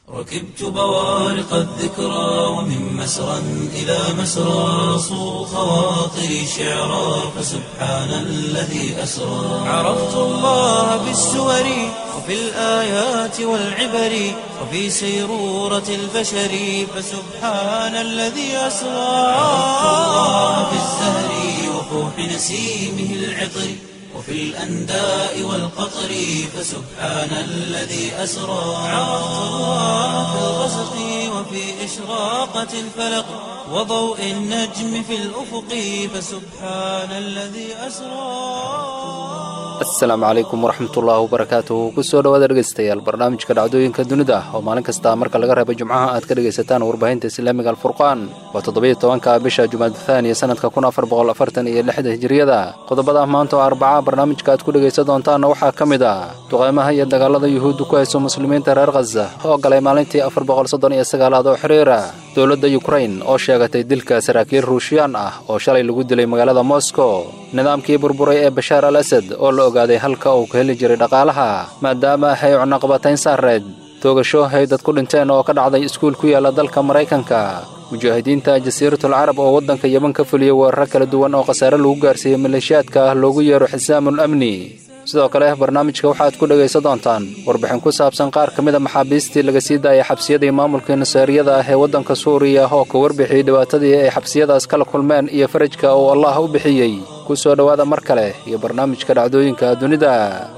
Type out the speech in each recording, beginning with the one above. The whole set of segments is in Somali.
ركبت بوارق الذكرى ومن مسرى إلى مسرى صو خواطري شعرا فسبحان الذي أسرى عرفت الله بالسور وفي الآيات والعبر وفي سيرورة البشر فسبحان الذي أسرى عرفت الله بالزهر وفوح نسيمه العطر وفي الأنداء والقطر فسبحان الذي أسرى عرفت الله في الغسق وفي إشراقة الفلق وضوء النجم في الأفق فسبحان الذي أسرى asalaamu calaykum waraxmatullaahi wabarakaatuhu kusoo dhawaada dhegaystayaal barnaamijka dhacdooyinka dunida oo maalin kasta marka laga reebo jimcaha aad ka dhegaysataan warbaahinta islaamiga alfurqaan waa toddobiyo tobanka bisha jumaada thaaniya sanadka kun afar boqol afartan iyo lixda hijiriyada qodobada maanta oo arbaca barnaamijka aad ku dhegaysan doontaanna waxaa ka mid ah duqaymaha iyo dagaalada yuhuudda ku hayso muslimiinta reer khaza oo galay maalintii afar boqol soddon iyo sagaalaad oo xiriira dowladda yukrain oo sheegatay dilka saraakiil ruushiyaan ah oo shalay lagu dilay magaalada moscow nidaamkii burburay ee bashaar al asad oo la ogaaday halka uu ka heli jiray dhaqaalaha maadaama ay cunaqabatayn saareed toogasho hay dad ku dhinteen oo ka dhacday iskuul ku yaala dalka maraykanka mujaahidiinta jasiiratul carab oo waddanka yeban ka fuliyey weeraro kala duwan oo khasaare lagu gaarsiiyey maleeshiyaadka loogu yeero xisaamul amni sidoo kale barnaamijka waxaad ku dhegaysan doontaan warbixin ku saabsan qaar ka mida maxaabiistii laga sii daayay xabsiyadii maamulkii nasaariyada ah ee waddanka suuriya oo ka warbixiyey dhibaatadii ay xabsiyadaas kala kulmeen iyo farajka uu allah u bixiyey ku soo dhowaada mar kale iyo barnaamijka dhacdooyinka dunida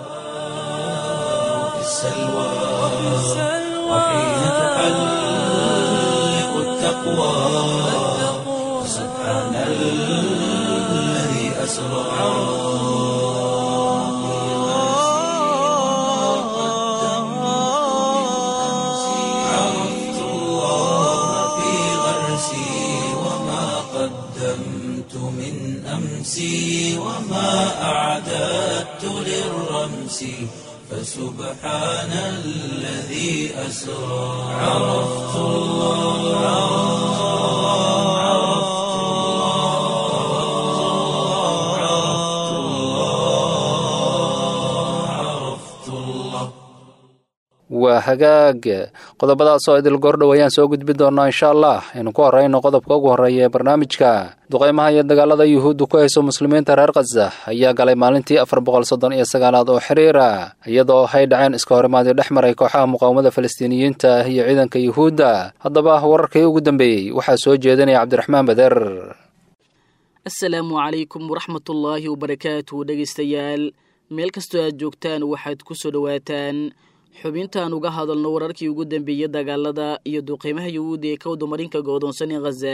في السلوى وحين تحلق التقوى سبحان الذي أسرى عرفت الله في غرسي وما قدمت من أمسي وما أعددت للرمس فسبحان الذي أسرى عرفت الله عرفت الله عرفت الله عرفت الله waa hagaag qodobadaas oo idil goordhow ayaan soo gudbi doonaa insha allah aynu ku horrayno qodobka ugu horreeya ee barnaamijka duqaymaha iyo dagaalada yuhuudda ku hayso muslimiinta reer khaza ayaa galay maalintii afar boqol soddon iyo sagaalaad oo xiriira iyadoo hay dhaceen iska horimaadii dhex maray kooxaha muqaawamada falastiiniyiinta iyo ciidanka yuhuudda haddaba wararkii ugu dambeeyey waxaa soo jeedinaya cabdiraxmaan bader asalaamu calaykum waraxmatullaahi wabarakaatu dhegaystayaal meel kastoo aad joogtaan waxaad ku soo dhowaataan xubintaan uga hadalno wararkii ugu dambeeyey dagaalada iyo duqeymaha yuhuudda ee ka wadamarinka goodoonsan ee khaza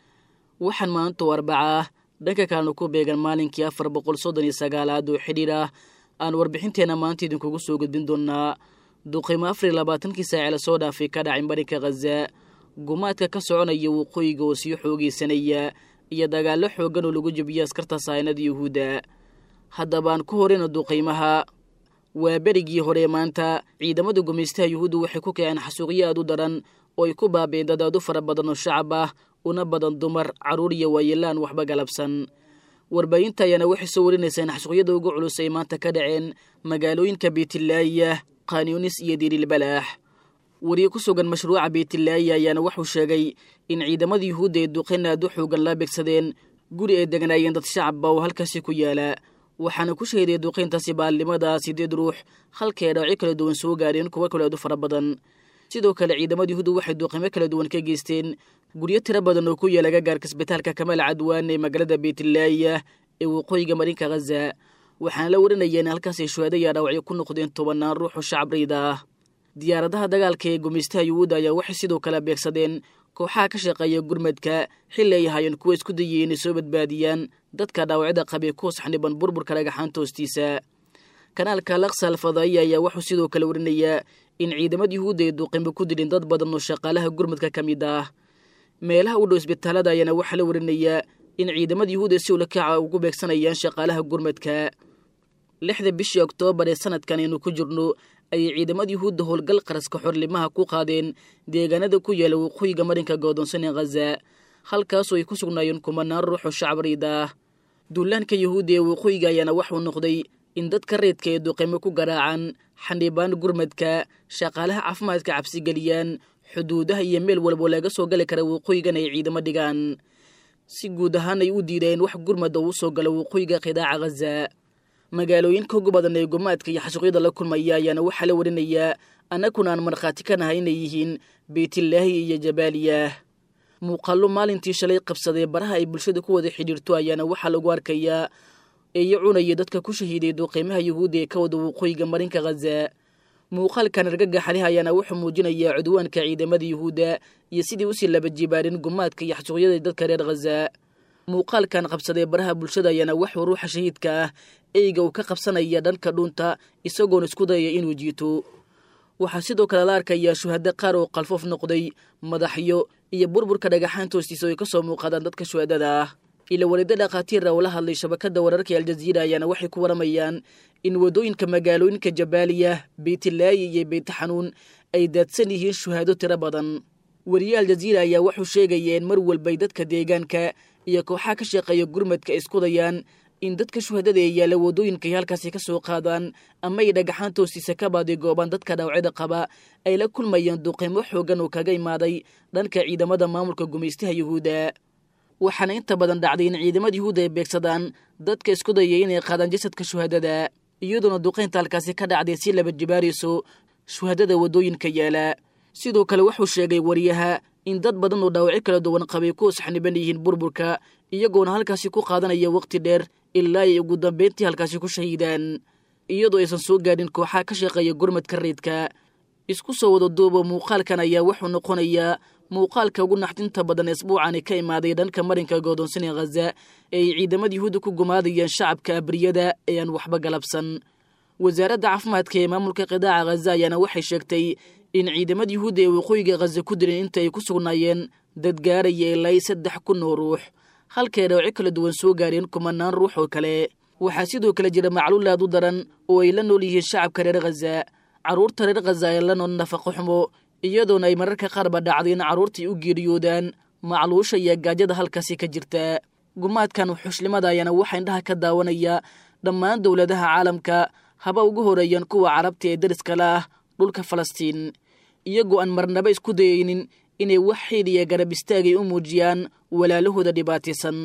waxaan maanta oo arbaca ah dhanka kalena ku beegan maalinkii afar boqol soddon iyo sagaalaad oo xidhiir ah aan warbixinteenna maanta idinkugu soo gudbin doonaa duqeymo afar iyo labaatankii saace lasoo dhaafay ka dhacay marinka khaza gumaadka ka soconaya waqooyiga oo sii xoogeysanaya iyo dagaallo xooggan oo lagu jebiyey askarta saynada yuhuudda haddaba aan ku horeyna duqeymaha waa berigii hore maanta ciidamada gumaystaha yuhuudda waxay ku kaceen xasuuqyo aad u daran oo ay ku baabi'een dad aad u fara badan oo shacab ah una badan dumar carruur iyo waayeelaan waxba galabsan warbaahinta ayaana waxay soo warinaysaa in xasuuqyada ugu culus ay maanta ka dhaceen magaalooyinka beytlaaya khanyunis iyo dirilbalaax wariye ku sugan mashruuca beytlaaya ayaana wuxuu sheegay in ciidamada yuhuudda ay duqeyn aad u xoogan la beegsadeen guri ay degnaayeen dad shacabba oo halkaasi ku yaala waxaana ku shahiday duqeyntaasi baalnimada sideed ruux halkay dhaawacyo kala duwan soo gaareen kuwo kale aad u fara badan sidoo kale ciidamada yuhuudda waxay duqeymo kala duwan ka geysteen guryo tiro badan oo ku yaala gagaarka isbitaalka kamaal cadwaan ee magaalada beytlaaya ee waqooyiga marinka khaza waxaana la warinaya in halkaasay shuhaadaya dhaawacyo ku noqdeen tobannaan ruux oo shacab rayda ah diyaaradaha dagaalka ee gumaystaha yuhuudda ayaa waxay sidoo kale beegsadeen kooxaha ka shaqeeya gurmadka xilli ay ahaayeen kuwa isku dayay inay soo badbaadiyaan dadka dhaawacyada qabee ku saxniban burburka dhagaxaanta hoostiisa kanaalka laksa alfadaiya ayaa wuxuu sidoo kale warinayaa in ciidamada yuhuudda ay duqeymo ku dilin dad badan oo shaqaalaha gurmadka ka mid ah meelaha u dhow isbitaalada ayaana waxaa la warinayaa in ciidamada yuhuudda si ulakaca ugu beegsanayaan shaqaalaha gurmadka lixda bishii oktoobar ee sanadkan aynu ku jirno ayay ciidamada yuhuudda howlgal qaraska xorlimaha ku qaadeen deegaanada ku yaala waqooyiga marinka goodoonsan ee khaza halkaasoo ay ku sugnaayeen kumanaan ruux oo shacab riida ah duulaanka yuhuudda ee waqooyiga ayaana waxuu noqday in dadka reedka ee duqeymo ku garaacaan xandhibaan gurmadka shaqaalaha caafimaadka cabsigeliyaan xuduudaha iyo meel walbo laga soo gali kara waqooyigan ay ciidamo dhigaan si guud ahaan ay u diideen wax gurmada uu soo galo waqooyiga qidaaca khaza magaalooyinka ugu badan ee gumaadka iyo xasuuqyada la kulmaya ayaana waxaa la warinayaa annaguna aan markhaati ka nahay inay yihiin beytilaahi iyo jabaaliyah muuqaallo maalintii shalay qabsaday baraha ay bulshada ku wada xidhiirto ayaana waxaa lagu arkayaa eeyo cunaya dadka ku shahiiday duqeymaha yuhuudda ee ka wada waqooyiga marinka khaza muuqaalkan argagaxalih ayaana wuxuu muujinayaa cudwaanka ciidamada yuhuudda iyo sidii usii laba jibaarin gumaadka iyo xasuuqyada dadka reer khaza muuqaalkan qabsaday baraha bulshada ayaana waxuu ruuxa shahiidka ah eyga uu ka qabsanaya dhanka dhunta isagoona isku dayaya inuu jiito waxaa sidoo kale la arkayaa shuhado qaar oo qalfoof noqday madaxyo iyo burburka dhagaxaanta hoostiisa ay ka soo muuqadaan dadka shuhadada ah ila walido dhakhaatiira oo la hadlay shabakada wararka aljaziira ayaana waxay ku waramayaan in waddooyinka magaalooyinka jabaaliya beytilaayi iyo beytixanuun ay daadsan yihiin shuhaado tiro badan weriye aljaziira ayaa wuxuu sheegayeen mar walbay dadka deegaanka iyo kooxaha ka shaqeeya gurmadka ay iskudayaan in dadka shuhadada ee yaalla waddooyinka ay halkaasi ka soo qaadaan ama ay dhagaxaanta hoostiisa ka baadigoobaan dadka dhaawacyada qaba ay la kulmayaan duqeymo xooggan oo kaga imaaday dhanka ciidamada maamulka gumaystaha yuhuudda waxaana inta badan dhacday in ciidamada yuhuudda ay beegsadaan dadka isku dayay inay qaadaan jasadka shuhadada iyadoona duqeynta halkaasi ka dhacday si laba jibaarayso shuhadada waddooyinka yaala sidoo kale wuxuu sheegay wariyaha in dad badan oo dhaawacyo kala duwan qabay ku saxniban yihiin burburka iyagoona halkaasi ku qaadanaya waqti dheer ilaa ay ugu dambeyntii halkaasi ku shahiidaan iyadoo aysan soo gaadhin kooxaha ka shaqeeya gurmadka reydka isku soo wada duuba muuqaalkan ayaa wuxuu noqonayaa muuqaalka ugu naxdinta badan isbuucani ka imaaday dhanka marinka godoonsan ee khaza ee ay ciidamada yuhuudda ku gumaadayeen shacabka abriyada ee aan waxba galabsan wasaaradda caafimaadka ee maamulka qidaaca khaza ayaana waxay sheegtay in ciidamada yuhuudda ee waqooyiga khaza ku dileen inta ay ku sugnaayeen dad gaaraya ilaa saddex kun oo ruux halkay dhawci kala duwan soo gaareen kumanaan ruux oo kale waxaa sidoo kale jira macluul aad u daran oo ay la nool yihiin shacabka reer khaza carruurta reer khaza ee la nool nafaqo xumo iyadoona ay mararka qaarba dhacday in carruurtai u geeriyoodaan macluusha iyo gaajada halkaasi ka jirta gumaadkan xushlimada ayaana waxaa indhaha ka daawanaya dhammaan dowladaha caalamka haba ugu horeeyaan kuwa carabta ee dariska la ah dhulka falastiin iyagoo aan marnaba isku dayaynin inay wax xiid iyo garab istaagay u muujiyaan walaalahooda dhibaataysan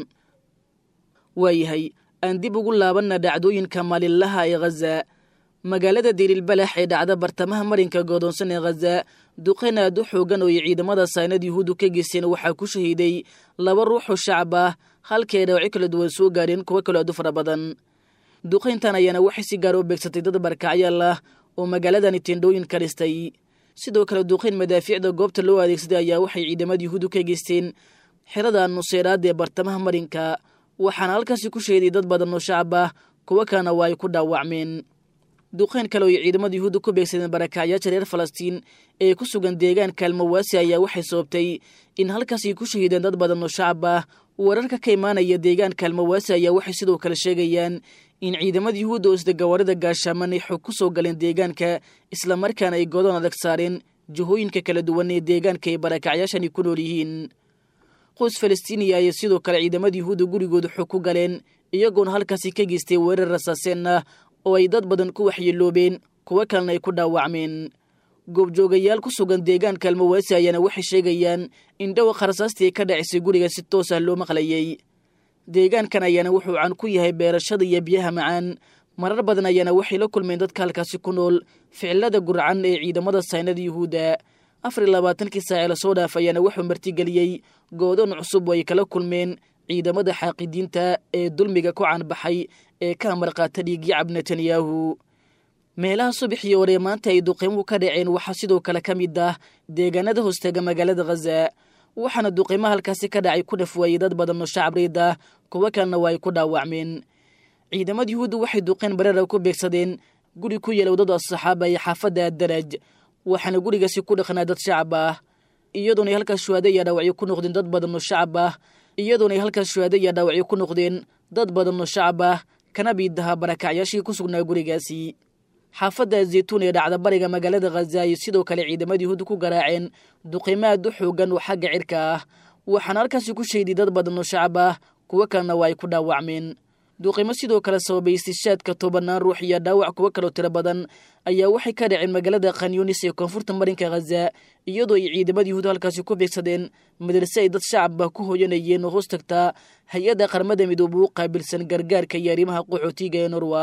waayahay aan dib ugu laabanna dhacdooyinka maalinlaha ee khaza magaalada dirilbalax ee dhacda bartamaha marinka goodoonsan ee khaza duqeyn aad u xoogan oo ay ciidamada saynad yuhuuddu ka geysteen waxaa ku shahiiday laba ruuxoo shacab ah halkii ay dhawci kala duwan soo gaadheen kuwo kaloo aad u fara badan duqayntan ayaana waxay si gaar u beegsatay dad barkacyaal ah oo magaaladani tendhooyin ka dhistay sidoo kale duqayn madaafiicda goobta loo adeegsaday ayaa waxay ciidamada yuhuuddu ka geysteen xerada nuseeraad ee bartamaha marinka waxaana halkaasi ku shahiday dad badan oo shacab ah kuwo kalena waa ay ku dhaawacmeen duqayn kale oo ay ciidamada yuhuudda ku beegsadeen barakacyaasha reer falastiin ee ku sugan deegaanka almawaasi ayaa waxay sababtay in halkaasi ku shahiideen dad badan oo shacab ah wararka ka imaanaya deegaanka almawaasi ayaa waxay sidoo kale sheegayaan in ciidamada yuhuudda oo isda gawaarida gaashaaman ay xog ku soo galeen deegaanka islamarkaana ay godoon adag saareen jihooyinka kala duwan ee deegaanka ay barakacyaashani ku nool yihiin qoys falastiiniya ayay sidoo kale ciidamada yuhuudda gurigooda xog ku galeen iyagoona halkaasi ka geystay weerar rasaaseen ah oo ay dad badan ku waxyeeloobeen kuwo kalena ay ku dhaawacmeen goobjoogayaal ku sugan deegaanka almawaasi ayaana waxay sheegayaan in dhawaqa rasaastii ka dhacisay guriga si toos ah loo maqlayay deegaankan ayaana wuxuu can ku yahay beerashada iyo biyaha macaan marar badan ayaana waxay la kulmeen dadka halkaasi ku nool ficilada gurcan ee ciidamada saynada yuhuudda afar iyo labaatankii saace lasoo dhaaf ayaana wuxuu martigeliyey goodoon cusub oo ay kala kulmeen ciidamada xaaqidiinta ee dulmiga ku canbaxay ee ka amarqaata dhiigyacab netanyahu meelaha subaxii hore maanta ay duqeymuhu ka dhaceen waxaa sidoo kale ka mid ah deegaanada hoostaga magaalada khaza waxaana duqeymaha halkaasi ka dhacay ku dhafwaayey dad badan oo shacab riid ah kuwo kalena waa ay ku dhaawacmeen ciidamada yuhuudda waxay duqeyn bareera ku beegsadeen guri ku yeela waddada saxaaba ee xaafadda daraj waxaana gurigaasi ku dhaqnaa dad shacab ah iyadoona ay halkaas shuhaado iyo dhaawacyo ku noqdeen dad badan oo shacab ah iyadoona ay halkaas shuhaado iyo dhaawacyo ku noqdeen dad badan oo shacab ah kana biidaha barakacyaashii ku sugnaa gurigaasi xaafadda zaytuun ee dhacda bariga magaalada khaza ay sidoo kale ciidamada yuhuudda ku garaaceen duqeymo aad u xoogan oo xagga cirka ah waxaana halkaasi ku sheeday dad badan oo shacab ah kuwo kalena waa ay ku dhaawacmeen duqimo sidoo kale sababay istishaadka tobanaan ruux iyo dhaawac kuwo kaloo tiro badan ayaa waxay ka dhaceen magaalada khanyunis ee koonfurta marinka khaza iyadoo ay ciidamada yuhuud halkaasi ku beegsadeen madarse ay dad shacabba ku hoyanayeen oo hoos tagtaa hay-adda qaramada midoobe u qaabilsan gargaarka iyo arrimaha qaxootiga ee norwa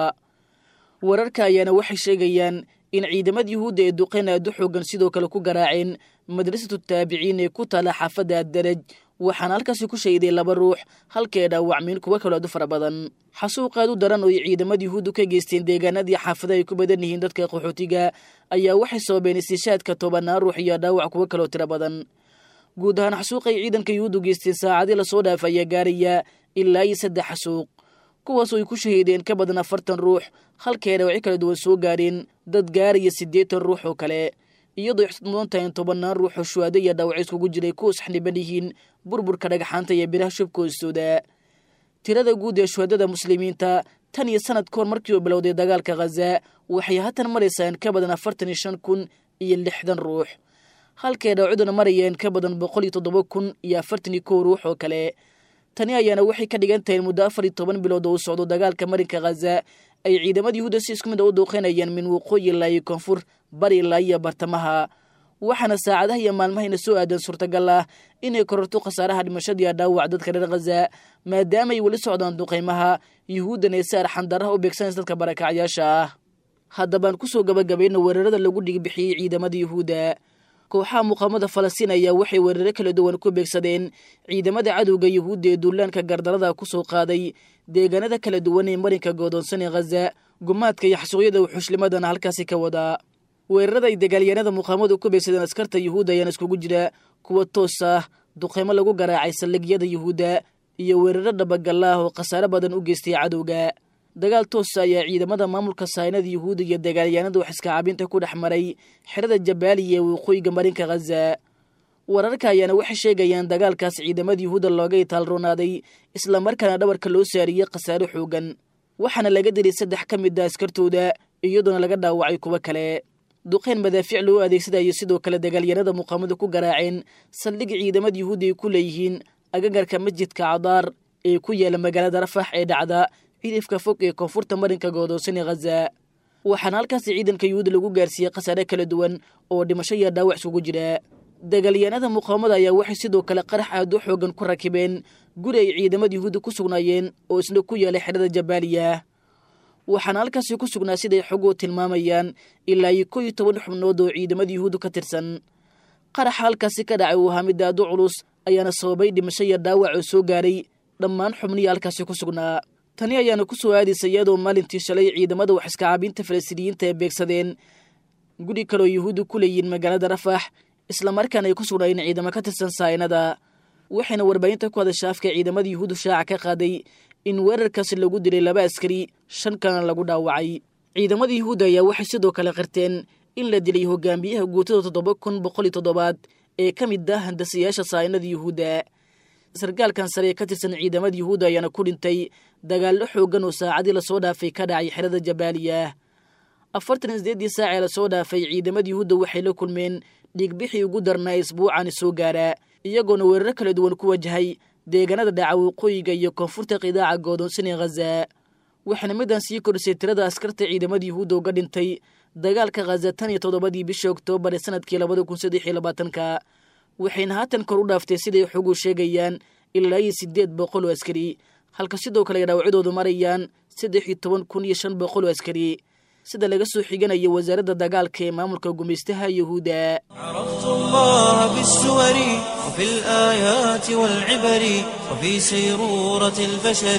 wararka ayaana waxay sheegayaan in ciidamada yuhuudda ee duqeyn aad u xoogan sidoo kale ku garaaceen madrasatu taabiciin ee ku taala xaafadda addaraj waxaana halkaasi ku shahiday laba ruux halkaee dhaawacmeen kuwo kaloo aad u fara badan xasuuq aad u daran oo ay ciidamada yuhuuddu ka geysteen deegaanadii xaafada ay ku badan yihiin dadka qaxootiga ayaa waxay sababeen istishaadka tobanaan ruux iyo dhaawac kuwo kaloo tiro badan guud ahaan xasuuq ay ciidanka yuhuuddu geysteen saacadii lasoo dhaaf ayaa gaaraya ilaa iyo saddex xasuuq kuwaasoo ay ku shahiideen ka badan afartan ruux halkaee dhaawacyo kala duwan soo gaareen dad gaaraya siddeetan ruux oo kale iyadoo ay xusad mudan tahay in tobannaan ruux oo shuhaado iyo dhaawacyo iskugu jiray kuwa saxniban yihiin burburka dhagaxaanta iyo biraha shubka hoostooda tirada guud ee shuhadada muslimiinta tan iyo sanad ka hor markii uu bilowday dagaalka khaza waxay haatan maraysaa in ka badan afartan iyo shan kun iyo lixdan ruux halkae dhaawacduna marayeen ka badan boqol iyo toddoba kun iyo afartan iyo kow ruux oo kale tani ayaana waxay ka dhigan tahay in muddo afar iyo toban bilood oo uu socdo dagaalka marinka khaza ay ciidamada yuhuudda si isku mid a u duuqeynayaan min waqooyi ilaa iyo koonfur bari ilaa iyo bartamaha waxaana saacadaha iyo maalmahayna soo aadan suurtagal ah inay kororto khasaaraha dhimashadiiyo dhaawac dadka reer khaza maadaama ay weli socdaan duqaymaha yuhuuddan ee si arxandaraha u beegsanaysa dadka barakacyaasha ah haddabaan kusoo gabagabayna weerarada lagu dhigbixiyey ciidamada yuhuudda kooxaha muqaamada falastiin ayaa waxay weeraro kala duwan ku beegsadeen ciidamada cadowga yuhuudda ee duulaanka gardarada ku soo qaaday deegaanada kala duwan ee marinka goodoonsan ee khaza gumaadka iyo xasuuqyada wuxuushlimadana halkaasi ka wadaa weerarada ay dagaalyahanada muqaamadu ku beegsadeen askarta yuhuudda ayaana iskugu jira kuwa toos ah duqeymo lagu garaacay saldhigyada yuhuudda iyo weeraro dhabagalla ah oo khasaare badan u geystay cadowga dagaal toosa ayaa ciidamada maamulka saynada yuhuudda iyo dagaalyahanada wax iskacaabinta ku dhex maray xerada jabaaliya ee waqooyiga marinka khaza wararka ayaana waxay sheegayaan dagaalkaas ciidamada yuhuudda looga itaalroonaaday islamarkaana dhabarka loo saariyey khasaare xoogan waxaana laga dilay saddex ka mid a askartooda iyadoona laga dhaawacay kuwo kale duqeyn madaafiic loo adeegsadayo sidoo kale dagaalyanada muqaamadu ku garaaceen saldhig ciidamada yuhuudda ay ku leeyihiin agagarka masjidka cadaar ee ku yaala magaalada rafax ee dhacda cidifka fog ee koonfurta marinka goodoonsan ee khaza waxaana halkaasi ciidanka yuhuudda lagu gaarsiiyey khasaare kala duwan oo dhimasho iyo dhaawac isugu jira dagaalyahanada muqaamada ayaa waxay sidoo kale qarax aad u xoogan ku rakibeen guri ay ciidamada yuhuudda ku sugnaayeen oo isna ku yaalay xerada jabaaliya waxaana halkaasi ku sugnaa siday xoguhu tilmaamayaan ilaa iyo kow iyo toban xubnood oo ciidamada yuhuuddu ka tirsan qaraxa halkaasi ka dhacay uu ahaa mid aad u culus ayaana sababay dhimasho iyo dhaawac oo soo gaaray dhammaan xubnihii halkaasi ku sugnaa tani ayaana ku soo aadaysa iyadoo maalintii shalay ciidamada wax iskacaabinta falastiiniyiinta ay beegsadeen guri kaleoo yuhuudda ku leeyihiin magaalada rafax islamarkaana ay ku sugnaayeen ciidamo ka tirsan saynada waxayna warbaahinta ku hadasha afka ciidamada yuhuuddu shaaca ka qaaday in weerarkaasi lagu dilay laba askari shan kalena lagu dhaawacay ciidamada yuhuudda ayaa waxay sidoo kale qirteen in la dilay hogaamiyaha guutada toddoba kun boqol iyo toddobaad ee ka mid ah handasiyaasha saynada yuhuudda sargaalkan sare ee ka tirsan ciidamada yuhuudda ayaana ku dhintay dagaallo xoogan oo saacadii lasoo dhaafay ka dhacay xerada jabaaliya afartan iyo sideeddii saac ee lasoo dhaafay ciidamada yuhuudda waxay la kulmeen dhiigbixii ugu darnaa isbuucani soo gaaraa iyagoona weeraro kala duwan ku wajahay deegaanada dhaca waqooyiga iyo koonfurta qidaaca goodoonsan ee khaza waxaana midaan sii kordhisay tirada askarta ciidamada yuhuudda uga dhintay dagaalka khaza tan iyo toddobadii bisha oktoobar ee sanadkii labada kun saddex iyo labaatanka waxayna haatan kor u dhaaftay siday xogu sheegayaan ilaa iyo siddeed boqol oo askari halka sidoo kale ay dhaawacyadoodu marayaan saddex iyo toban kun iyo shan boqol oo askari sida laga soo xiganayo wasaaradda dagaalka ee maamulka gumaystaha yuhuudda عرفت الله بالسور وفي الآيات والعبر وفي سيرورة البشر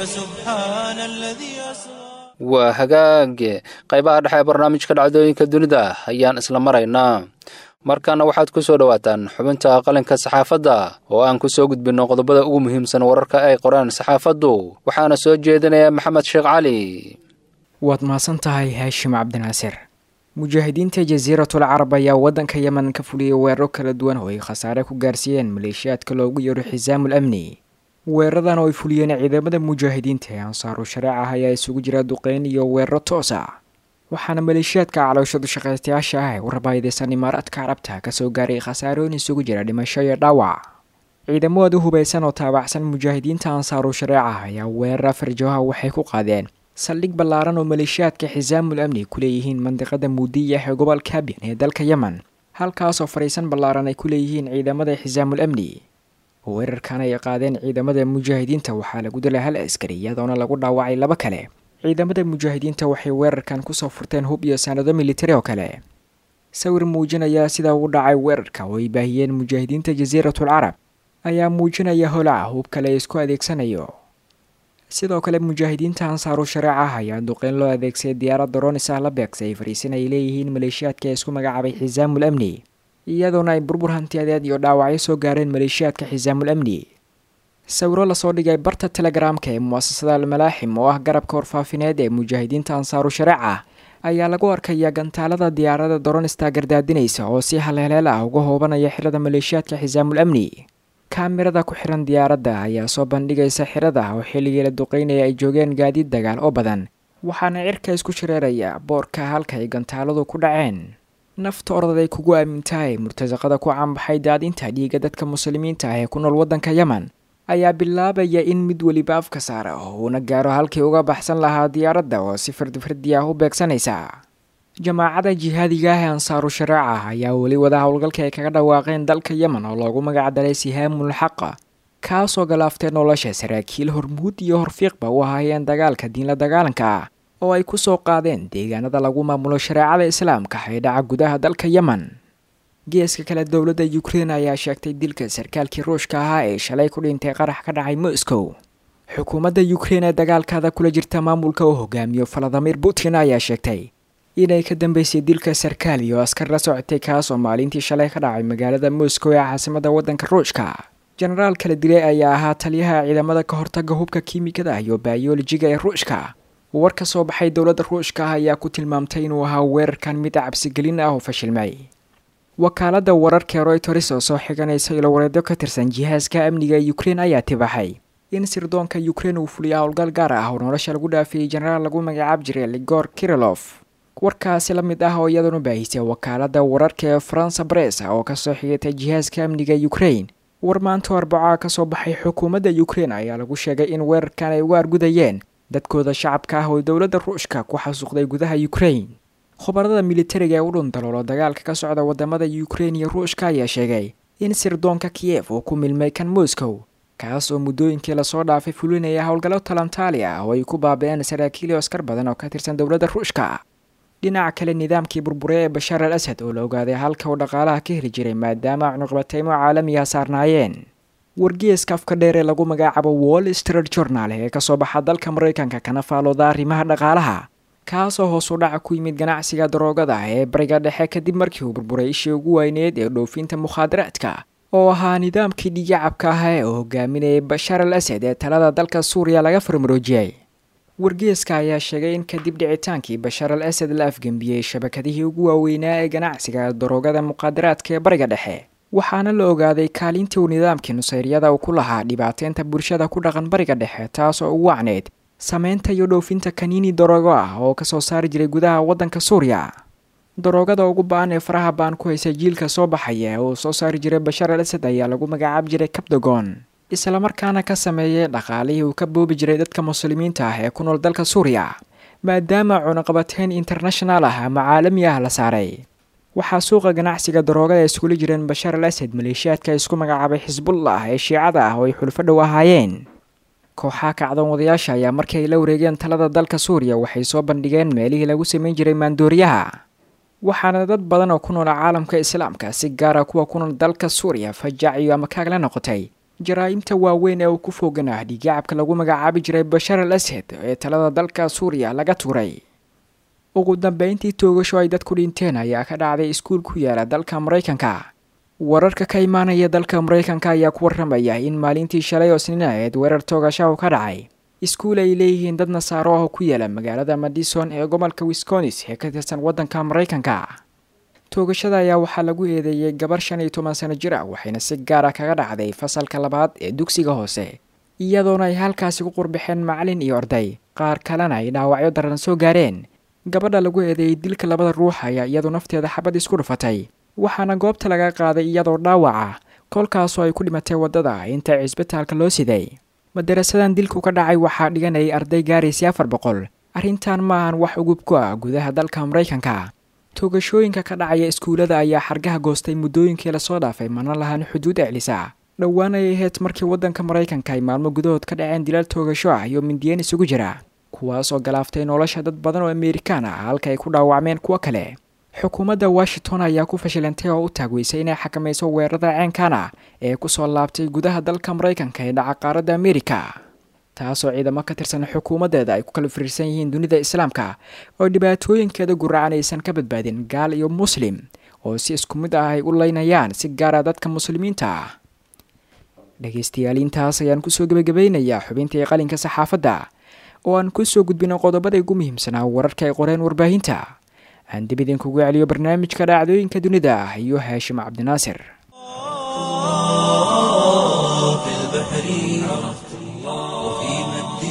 فسبحان الذي أسرى waa hagaage qaybaha dhexe ee barnaamijka dhacdooyinka dunida ayaan isla maraynaa markaana waxaad ku soo dhowaataan xubinta qalinka saxaafadda oo aan ku soo gudbinno qodobada ugu muhiimsan wararka ay qoraan saxaafaddu waxaana soo jeedinaya maxamed sheekh cali waad mahadsan tahay haashim cabdinaasir mujaahidiinta jasiiratul carab ayaa waddanka yemen ka fuliyey weeraro kala duwan oo ay khasaare ku gaarsiiyeen maleeshiyaadka loogu yeero xisaamul amni weeraradan oo ay fuliyeen ciidamada mujaahidiinta ee ansaaru shareec ah ayaa isugu jira duqeyn iyo weeraro toos ah waxaana maleeshiyaadka calooshadu shaqaystayaasha ah ee u rabaayadeysan imaaraadka carabta kasoo gaaray khasaarooyin isugu jira dhimasho iyo dhaawac ciidamooda hubaysan oo taabacsan mujaahidiinta ansaaru shareeca ayaa weerar farjooha waxay ku qaadeen saldhig ballaaran oo maleeshiyaadka xisaamul amni ku leeyihiin mandiqada muudiyah ee gobolka kabyan ee dalka yemen halkaasoo fadhiisan ballaaran ay ku leeyihiin ciidamada xisaamul amni weerarkan ay qaadeen ciidamada mujaahidiinta waxaa lagu dilay hal askari iyadoona lagu dhaawacay laba kale ciidamada mujaahidiinta waxay weerarkan kusoo furteen hub iyo sanado militari oo kale sawir muujinaya sida uu dhacay weerarka oo ay baahiyeen mujaahidiinta jasiiratul carab ayaa muujinaya holaca hub kale isku adeegsanayo sidoo kale mujaahidiinta ansaaru shareeca ayaa duqeyn loo adeegsaday diyaarad doronis ah la beegsay fariisin ay leeyihiin maleeshiyaadka ee isku magacaabay xisaamul amni iyadoona ay burbur hantiyadeed iyo dhaawacyo soo gaareen maleeshiyaadka xisaamul amni sawiro lasoo dhigay barta telegaraamka ee mu'asasada almalaaxim oo ah garabka warfaafineed ee mujaahidiinta ansaaru shareeca ayaa lagu arkaya gantaalada diyaarada doronista gardaadinaysa oo si haleeleel ah uga hoobanaya xirada maleeshiyaadka xisaamul amni kaamirada ku xiran diyaaradda ayaa soo bandhigaysa xirada oo xilligii la duqeynaya ay joogeen gaadiid dagaal oo badan waxaana cirka isku shareeraya boorka halka ay gantaaladu ku dhaceen nafta ordaday kugu aamintahay murtasaqada ku caanbaxay daadinta dhiiga dadka muslimiinta ah ee ku nool waddanka yemen ayaa bilaabaya in mid weliba afka saara oo uuna gaaro halkii uga baxsan lahaa diyaaradda oo si fardifardi ah u beegsanaysa jamaacada jihaadiga ah ee ansaaru shareeca ayaa weli wada howlgalka ay kaga dhawaaqeen dalka yemen oo loogu magacdaray sihaamul xaqa kaasoo galaaftay nolosha saraakiil hormuud iyo horfiiqba u ahaayeen dagaalka diinla dagaalanka ah oo ay ku soo qaadeen deegaanada lagu maamulo shareecada islaamka ee dhaca gudaha dalka yemen geeska kale dowladda ukrein ayaa sheegtay dilka sarkaalkii ruushka ahaa ee shalay ku dhintay qarax ka dhacay moscow xukuumadda ukrein ee dagaalkaada kula jirta maamulka uu hogaamiyo valadimir putin ayaa sheegtay inay ka dambeysay dilka sarkaal iyo askar la socotay kaas oo maalintii shalay ka dhacay magaalada moscow ee caasimada waddanka ruushka jenaraal kala dilay ayaa ahaa taliyaha ciidamada ka hortaga hubka kiimikada iyo bayolojiga ee ruushka war ka soo baxay dowladda ruushka ah ayaa ku tilmaamtay inuu ahaa weerarkan mid cabsigelin ah oo fashilmay wakaaladda wararka royters oo soo xiganaysa ilowareedyo ka tirsan jihaaska amniga ee ukrein ayaa tibaxay in sirdoonka ukrein uu fuliya howlgal gaar ah oo nolosha lagu dhaafiyey jenaraal lagu magacaab jiray ligor kirilof warkaasi la mid ah oo iyaduna baahisay wakaaladda wararka ee faransa bress oo kasoo xigatay jihaaska amniga ukrein war maanta arbacaa kasoo baxay xukuumadda ukrein ayaa lagu sheegay in weerarkan ay uga argudayeen dadkooda shacabka ah oo dowladda ruushka ku xasuuqday gudaha ukrein khubarada militariga ee u dhundaloolo dagaalka ka socda wadamada ukrein iyo ruushka ayaa sheegay in sirdoonka kiyef uu ku milmay kan moscow kaas oo muddooyinkii lasoo dhaafay fulinaya howlgallo talantaali ah oo ay ku baabi-een saraakiil iyo askar badan oo ka tirsan dowladda ruushka dhinaca kale nidaamkii burbure ee bashaar al asad oo la ogaaday halka uu dhaqaalaha ka heli jiray maadaama cunuqbateymo caalamiga saarnaayeen wargeeska afka dheer ee lagu magacaabo wall street journal ee kasoo baxa dalka maraykanka kana faalooda arrimaha dhaqaalaha kaasoo hoos u dhaca ku yimid ganacsiga daroogada ee bariga dhexe kadib markii uu burburay ishii ugu weyneed ee dhoofinta mukhaadaraadka oo ahaa nidaamkii dhigacabka ah ee uu hogaaminayay bashaar al asad ee talada dalka suuriya laga farmaroojiyey wargeeska ayaa sheegay in kadib dhicitaankii bashaar al asad la afgembiyey shabakadihii ugu waaweynaa ee ganacsiga daroogada muqaadaraadka ee bariga dhexe waxaana la ogaaday kaalintii uu nidaamkii nusayryada uu ku lahaa dhibaateynta bulshada ku dhaqan bariga dhexe taas oo ugu wacneyd sameynta iyo dhoofinta kaniini daroogo ah oo kasoo saari jiray gudaha waddanka suuriya daroogada ugu ba-an ee faraha baan ku haysa jiilka soo baxaya ee uu soo saari jiray bashaar al asad ayaa lagu magacaab jiray kabdogon islamarkaana ka sameeyay dhaqaalihii uu ka boobi jiray dadka muslimiinta ah ee ku nool dalka suuriya maadaama cunaqabateyn international ah ama caalami ah la saaray waxaa suuqa ganacsiga daroogada iskula jireen bashaar al asad maleeshiyaadka isku magacaabay xisbullah ee shiicada ah oo ay xulfo dhow ahaayeen kooxaha kacdoon wadayaasha ayaa markii ay la wareegeen talada dalka suuriya waxay soo bandhigeen meelihii lagu samayn jiray maandooriyaha waxaana dad badan oo ku nool caalamka islaamka si gaara kuwa ku nool dalka suuriya fajaaciyo ama kaag la noqotay jaraa-imta waaweyn ee uu ku foogan ah dhigacabka lagu magacaabi jiray bashaar al asad ee talada dalka suuriya laga tuuray ugu dambeyntii toogasho ay dadku dhinteen ayaa ka dhacday iskuul ku yaala dalka maraykanka wararka ka imaanaya dalka maraykanka ayaa ku waramaya in maalintii shalay oo snin aheed weerar toogashahu ka dhacay iskuul ay leeyihiin dad nasaaro ah oo ku yaala magaalada madison ee gobolka wisconis ee ka tirsan waddanka maraykanka toogashada ayaa waxaa lagu eedeeyey gabar shan iyo toban sano jir ah waxayna si gaara kaga dhacday fasalka labaad ee dugsiga hoose iyadoona ay halkaasi ku qurbaxeen macalin iyo arday qaar kalena ay dhaawacyo daran soo gaareen gabadha lagu eedeeyey dilka labada ruux ayaa iyadu nafteeda xabad isku dhufatay waxaana goobta laga qaaday iyadoo dhaawaca kolkaasoo ay ku dhimatay waddada inta cisbitaalka loo siday madarasadan dilku ka dhacay waxaa dhiganayay arday gaaraysay afar boqol arrintan ma ahan wax ugub ku ah gudaha dalka maraykanka toogashooyinka ka dhacaya iskuullada ayaa xargaha goostay muddooyinkii lasoo dhaafay mana lahan xuduud eclisa dhowaan ay ahayd markii waddanka maraykanka ay maalmo gudahood ka dhaceen dilal toogasho ah iyo mindiyeen isugu jira kuwaas oo galaaftay nolosha dad badan oo amerikaan ah halka ay ku dhaawacmeen kuwo kale xukuumadda washington ayaa ku fashilantay oo u taagweysay inay xakamayso weerarada ceenkan ah ee kusoo laabtay gudaha dalka maraykanka ee dhaca qaaradda amerika taasoo ciidamo ka tirsan xukuumaddeeda ay ku kala firiirsan yihiin dunida islaamka oo dhibaatooyinkeeda guracan aysan ka badbaadin gaal iyo muslim oo si isku mid ah ay u leynayaan si gaara dadka muslimiinta ah dhegaystayaal intaas ayaan kusoo gebagabeynayaa xubintii qalinka saxaafadda oo aan kusoo gudbino qodobada ugu muhiimsanaa wararka ay qoreen warbaahinta aan dib idinkugu celiyo barnaamijka dhacdooyinka dunida ah iyo haashim cabdinaasir في البحر عرفت الله وفي مد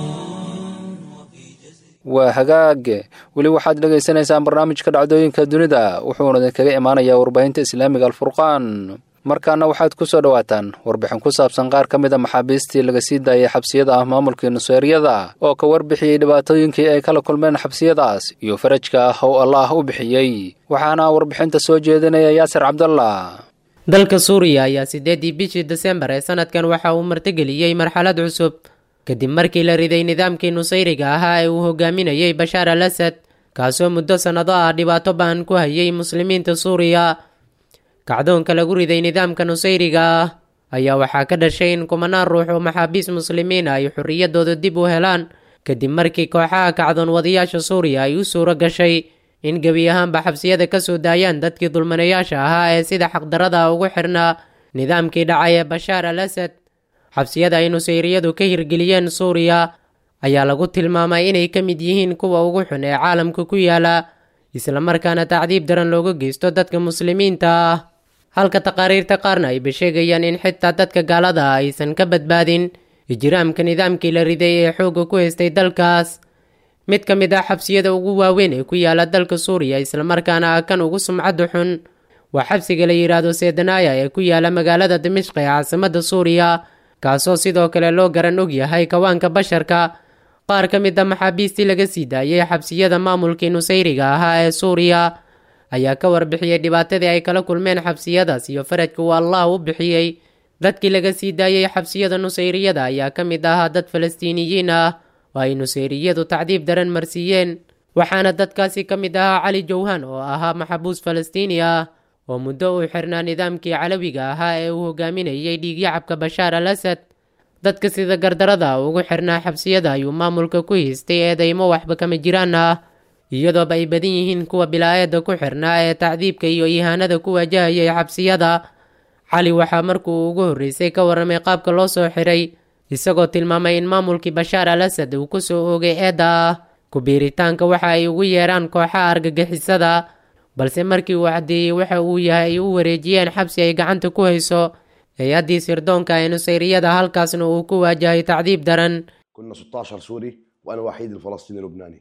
waa hagaage weli waxaad dhagaysanaysaan barnaamijka dhacdooyinka dunida wuxuuna idinkaga imaanayaa warbaahinta islaamiga alfurqaan markaana waxaad ku soo dhowaataan warbixin ku saabsan qaar ka mid a maxaabiistii laga sii daayay xabsiyada ah maamulkii nuseeriyada oo ka warbixiyey dhibaatooyinkii ay kala kulmeen xabsiyadaas iyo farajka ah oo allaah u bixiyey waxaana warbixinta soo jeedinaya yaasir cabdallah dalka suuriya ayaa siddeedii bishii desembar ee sanadkan waxa uu martigeliyey marxalad cusub kadib markii la riday nidaamkii nusayriga ahaa ee uu hogaaminayey bashaar al asad kaasoo muddo sannado ah dhibaato ba'an ku hayay muslimiinta suuriya kacdoonka lagu riday nidaamka nusayriga ah ayaa waxaa ka dhashay in kumanaan ruux oo maxaabiis muslimiin ah ay xorriyaddooda dib u helaan kadib markii kooxaha kacdoon wadayaasha suuriya ay u suuro gashay in gebi ahaanba xabsiyada ka soo daayaan dadkii dulmanayaasha ahaa ee sida xaqdarada ugu xirnaa nidaamkii dhacay ee bashaar al asad xabsiyada ay nusayriyadu ka hirgeliyeen suuriya ayaa lagu tilmaamay inay ka mid yihiin kuwa ugu xun ee caalamka ku yaala islamarkaana tacdiib daran looga geysto dadka muslimiinta ah halka taqaariirta qaarna ay basheegayaan in xitaa dadka gaalada ah aysan ka badbaadin ijraamka nidaamkii la riday ee xoogga ku haystay dalkaas mid ka mid ah xabsiyada ugu waaweyn ee ku yaala dalka suuriya islamarkaana ah kan ugu sumcadda xun waa xabsiga la yidhaahdo sedanaya ee ku yaala magaalada dimishq ee caasimadda suuriya kaasoo sidoo kale loo garan og yahay kawaanka basharka qaar ka mid a maxaabiistii laga sii daayay xabsiyada maamulkii nusayriga ahaa ee suuriya ayaa ka warbixiyey dhibaatadii ay kala kulmeen xabsiyadaas iyo farajka uu allah u bixiyey dadkii laga sii daayay xabsiyada nusayriyada ayaa ka mid ahaa dad falastiiniyiin ah oo ay nusayriyadu tacdiib daran marsiiyeen waxaana dadkaasi ka mid ahaa cali jawhan oo ahaa maxabuus falastiini ah oo muddo uu xirnaa nidaamkii calawiga ahaa ee uu hogaaminayay dhiigyacabka bashaar al asad dadka sida gardarada ugu xirnaa xabsiyada ayuu maamulka ku haystay eedaymo waxba kama jiraan ah iyadooba ay badan yihiin kuwa bilaa-eeda ku xirnaa ee tacdiibka iyo ihaanada ku wajahayay xabsiyada cali waxaa markuu ugu horreysay ka warramay qaabka loo soo xiray isagoo tilmaamay in maamulkii bashaar al asad uu ku soo oogay eedda ah ku-biiritaanka waxa ay ugu yeeraan kooxaha argagixisada balse markii uu caddeeyey waxa uu yahay ay u wareejiyeen xabsi ay gacanta ku hayso hay-addii sirdoonka ee nusayriyada halkaasna uu ku waajahay tacdiib daran كنا 16 سوري وانا وحيد الفلسطيني اللبناني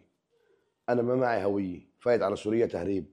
انا ما معي هويه فايت على سوريا تهريب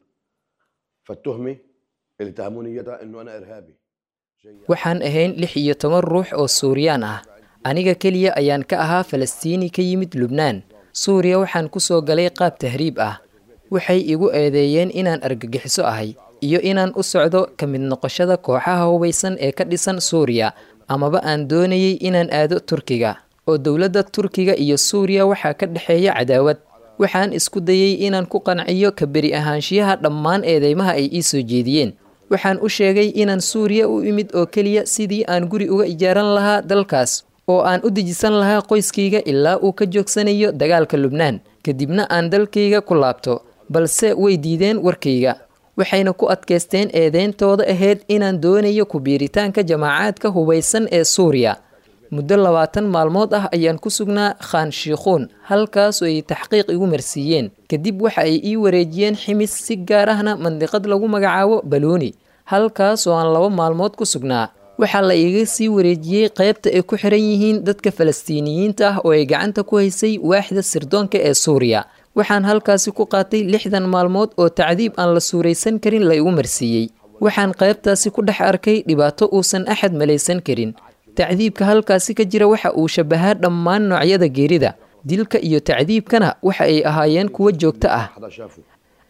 فالتهمه اللي اتهموني اياها انه انا ارهابي waxaan ahayn lix iyo toban ruux oo suuriyaan ah aniga keliya ayaan ka ahaa falastiini ka yimid lubnaan suuriya waxaan ku soo galay qaab tahriib ah waxay igu eedeeyeen inaan argagixiso ahay iyo inaan u socdo ka mid noqoshada kooxaha hubaysan ee ka dhisan suuriya amaba aan doonayay inaan aado turkiga oo dowladda turkiga iyo suuriya waxaa ka dhexeeya cadaawad waxaan isku dayey inaan ku qanciyo ka beri ahaanshiyaha dhammaan eedeymaha ay ii soo jeediyeen waxaan u sheegay inaan suuriya u imid oo keliya sidii aan guri uga ijaaran lahaa dalkaas oo aan u dejisan lahaa qoyskayga ilaa uu ka joogsanayo dagaalka lubnaan kadibna aan dalkayga ku laabto balse way diideen warkayga waxayna ku adkaysteen eedeyntooda ahayd inaan doonayo ku-biiritaanka jamaacaadka hubaysan ee suuriya muddo labaatan maalmood ah ayaan ku sugnaa khaan shiikhuun halkaasoo ay taxqiiq igu marsiiyeen kadib waxa ay ii wareejiyeen ximis si gaar ahna mandiqad lagu magacaabo baluuni halkaasoo aan laba maalmood ku sugnaa waxaa la iiga sii wareejiyey qaybta ay ku xiran yihiin dadka falastiiniyiinta ah oo ay gacanta ku haysay waaxda sirdoonka ee suuriya waxaan halkaasi ku qaatay lixdan maalmood oo tacdiib aan la suuraysan karin la igu marsiiyey waxaan qaybtaasi ku dhex arkay dhibaato uusan axad malaysan karin tacdiibka halkaasi ka jira waxa uu shabbahaa dhammaan noocyada geerida dilka iyo tacdiibkana waxa ay ahaayeen kuwo joogto ah حدا شافه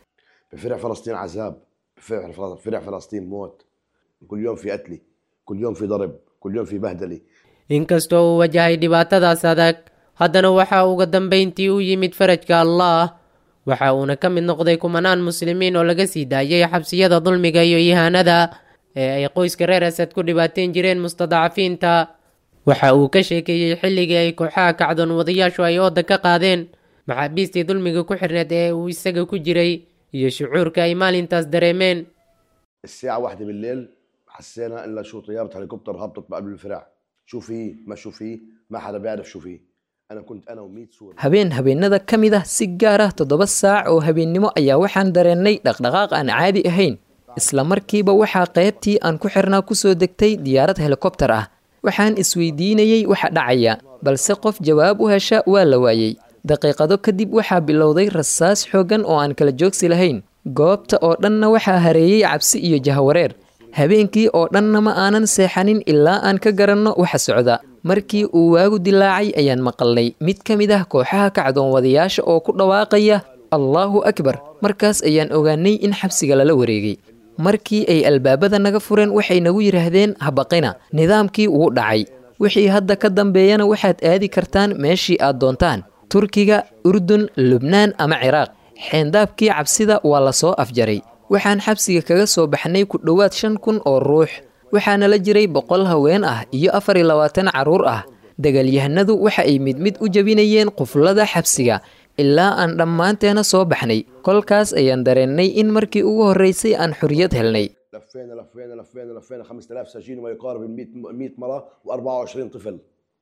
بفرع فلسطين عذاب بفرع فل- فرع فلسطين موت كل يوم في قتلي كل يوم في ضرب كل يوم في بهدله inkastoo uu wajahay dhibaatadaas adag haddana waxa uga dambayntii u yimid farajka allaah waxa uuna ka mid noqday kumanaan muslimiin oo laga sii daayay xabsiyada dulmiga iyo ihaanada ee ay qoyska reer asad ku dhibaateen jireen mustadacafiinta waxa uu ka sheekeeyey xilligii ay kooxaha kacdoon wadayaashu ay ooda ka qaadeen maxaabiistii dulmiga ku xirneed ee uu isaga ku jiray iyo shucuurka ay maalintaas dareemeen الساعة واحدة بالليل حسينا إلا شو طيارة هليكوبتر هبطت بقلب الفرع شو فيه ما شو فيه ما حدا بيعرف شو فيه أنا كنت أنا و100 سوري habeen habeenada ka mid ah si gaar ah toddoba saac oo habeennimo ayaa waxaan dareennay dhaqdhaqaaq aan caadi ahayn isla markiiba waxaa qaybtii aan ku xirnaa kusoo degtay diyaarad helikobtar ah waxaan isweydiinayey waxa dhacaya balse qof jawaab u hesha waa la waayey daqiiqado kadib waxaa bilowday rasaas xooggan oo aan kala joogsi lahayn goobta oo dhanna waxaa hareeyey cabsi iyo jahawareer habeenkii oo dhanna ma aanan seexanin ilaa aan ka garanno waxa socda markii uu waagu dilaacay ayaan maqalnay mid ka mid ah kooxaha kacdoon wadayaasha oo ku dhawaaqaya allaahu akbar markaas ayaan ogaanay in xabsiga lala wareegay markii ay albaabada naga fureen waxay nagu yidhaahdeen habaqina nidaamkii wuu dhacay wixii hadda ka dambeeyana waxaad aadi kartaan meeshii aad doontaan turkiga urdun lubnaan ama ciraaq xeendaabkii cabsida waa la soo afjaray waxaan xabsiga kaga soo baxnay ku dhowaad shan kun oo ruux waxaana la jiray boqol haween ah iyo afar iyo labaatan carruur ah dagaalyahanadu waxa ay mid mid u jebinayeen quflada xabsiga ilaa aan dhammaanteena soo baxnay kolkaas ayaan dareennay in markii ugu horraysay aan xorriyad helnay لفينا لفينا لفينا لفينا 5000 سجين وما يقارب ال 100 100 مرة و24 طفل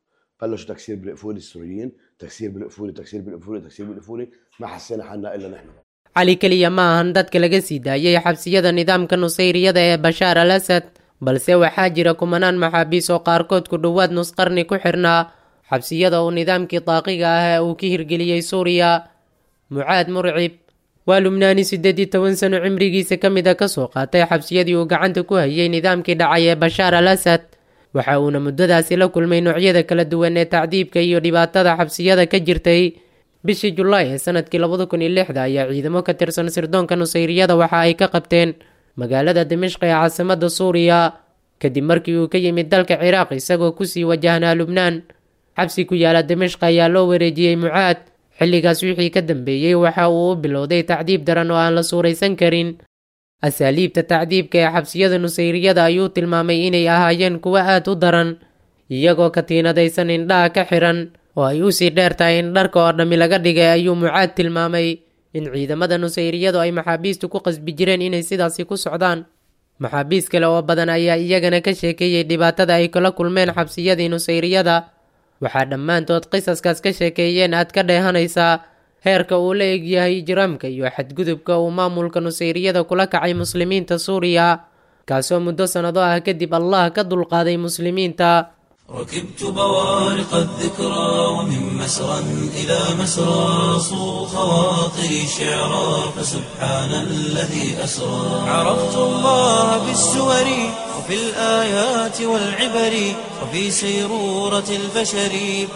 بلشوا تكسير بالقفول السوريين تكسير بالقفول تكسير بالقفول تكسير بالقفول ما حسينا حالنا الا نحن cali keliya ma ahan dadka laga sii daayay xabsiyada nidaamka nusayriyada ee bashaar al asad balse waxaa jira kumanaan maxaabiis oo qaarkood ku dhowaad nusqarni ku xirnaa xabsiyada uu nidaamkii daaqiga ah ee uu ka hirgeliyey suuriya mucaad murcib waa lubnaani siddeed iyo toban sano cimrigiisa ka mid a kasoo qaatay xabsiyadii uu gacanta ku hayay nidaamkii dhacay ee bashaar al asad waxa uuna muddadaasi la kulmay noocyada kala duwan ee tacdiibka iyo dhibaatada xabsiyada ka jirtay bishii julaay ee sanadkii labada kun iyo lixda ayaa ciidamo ka tirsan sirdoonka nusayriyada waxa ay ka qabteen magaalada dimashq ee caasimada suuriya kadib markii uu ka yimid dalka ciraaq isagoo kusii wajahnaa lubnaan xabsi ku yaala dimashq ayaa loo wareejiyey mucaad xilligaas wixii ka dambeeyey waxa uu u bilowday tacdiib daran oo aan la suuraysan karin asaaliibta tacdiibka ee xabsiyada nusayriyada ayuu tilmaamay inay ahaayeen kuwo aad u daran iyagoo katiinadaysan indhaha ka xiran oo ay usii dheer tahay in dharka oo dhammi laga dhigay ayuu mucaad tilmaamay in ciidamada nusayriyadu ay maxaabiistu ku qasbi jireen inay sidaasi ku socdaan maxaabiis kale oo badan ayaa iyagana ka sheekeeyey dhibaatada ay kala kulmeen xabsiyadii nusayriyada waxaa dhammaantood qisaskaas ka sheekeeyeen aad ka dheehanaysaa heerka uu la egyahay ijraamka iyo xadgudubka uu maamulka nusayriyada kula kacay muslimiinta suuriya kaasoo muddo sannado ah kadib allah ka dulqaaday muslimiinta ركبت بوارق الذكرى ومن مسرى إلى مسرى صو خواطري شعرا فسبحان الذي أسرى عرفت الله بالسور وفي الآيات والعبر وفي سيرورة البشر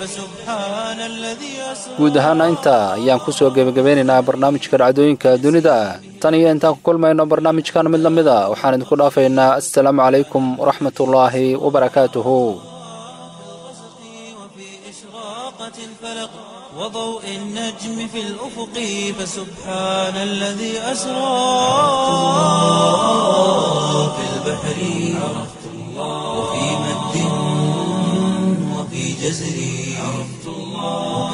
فسبحان الذي أسرى guud ahaana intaa ayaan ku soo gebagabeynaynaa barnaamijka dhacdooyinka dunida tan iyo intaan ku kulmayno barnaamijkan mid la mid a waxaan idinku dhaafaynaa assalaamu calaykum waraxmatullaahi wabarakaatuhu وفي إشراقة الفلق وضوء النجم في الأفق فسبحان الذي أسرى في البحر عرفت الله وفي مد وفي جزر عرفت الله وفي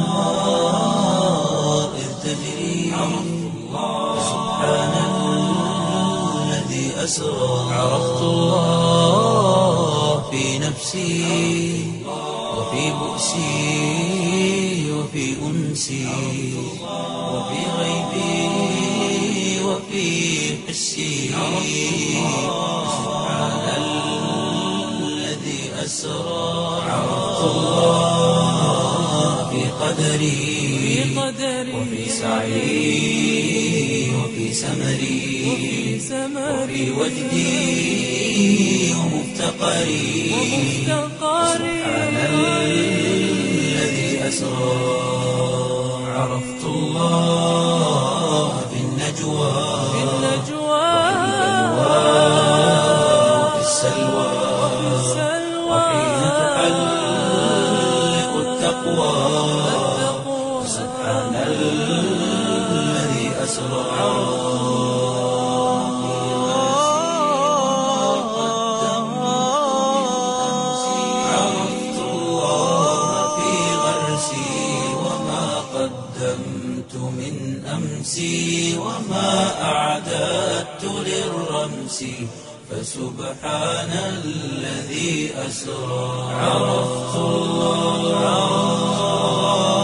الأنهار إذ تجري عرفت الله فسبحان الذي أسرى عرفت الله في نفسي وفي بؤسي وفي أنسي وفي غيبي وفي حسي سبحان الذي أسرى عرفت الله في قدري وفي سعي وفي سمري وفي وجدي ومفتقري سبحان الذي أسرى عرفت الله في النجوى وفي السلوى وحين تحلق التقوى سبحان الذي أسرى عرفت الله في غرسي وما قدمت من أمسي وما أعددت للرمس فسبحان الذي أسرى عرفت الله